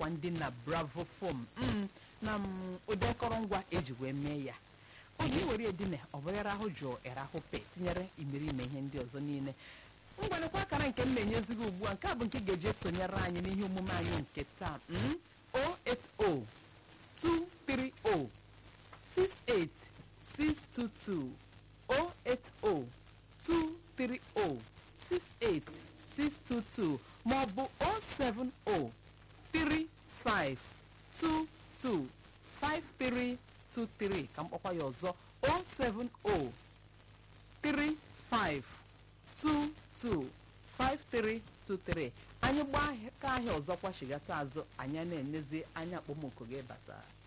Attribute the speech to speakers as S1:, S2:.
S1: akwa ndị na bravo fom mm, na m ụdị akọrọngwa eji wee mee ya oge iwere edine ọ bụrụ ịrahụ jụụ ịrahụ pe tinyere imerime ihe ndị ọzọ niile ngwanekwa akara nke m na-enyezi gị ugbu a nke a bụ nke ị ga-eji esonyere anyị n'ihe omume anyị nke taa mm? 080 230 68622 080 230 68622 maọbụ 070 3522 5323 ka m kpọkwa ya ọzọ 070 3522 5323 anyị gbaa aka ahịa ọzọkwa chigata azụ anyị na-enezi anya akpọmọkụ gị bata